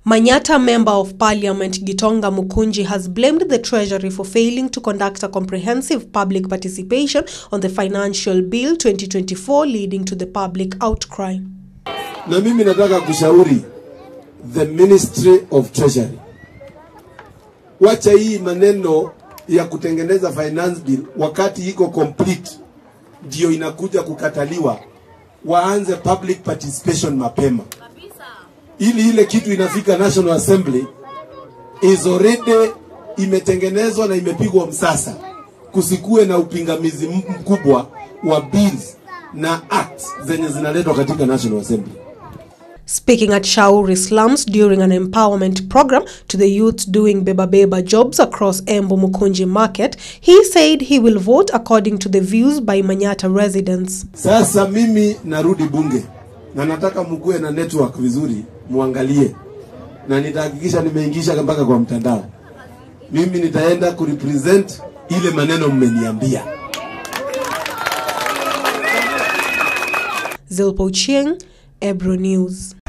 Manyata Member of Parliament Gitonga Mukunji has blamed the Treasury for failing to conduct a comprehensive public participation on the Financial Bill 2024 leading to the public outcry. Na mimi nataka kushauri the Ministry of Treasury, wacha hii maneno ya kutengeneza finance bill wakati iko complete ndio inakuja kukataliwa. Waanze public participation mapema, ili ile kitu inafika National Assembly is already imetengenezwa na imepigwa msasa, kusikue na upingamizi mkubwa wa bills na acts zenye zinaletwa katika National Assembly. Speaking at Shauri slums during an empowerment program to the youth doing Beba Beba jobs across Embu Mukunji Market, he said he will vote according to the views by Manyata residents. Sasa mimi narudi bunge na nataka mkuwe na network vizuri, muangalie na nitahakikisha nimeingisha mpaka kwa mtandao. Mimi nitaenda kurepresent ile maneno mmeniambia. Zilpo Chieng, Ebro News.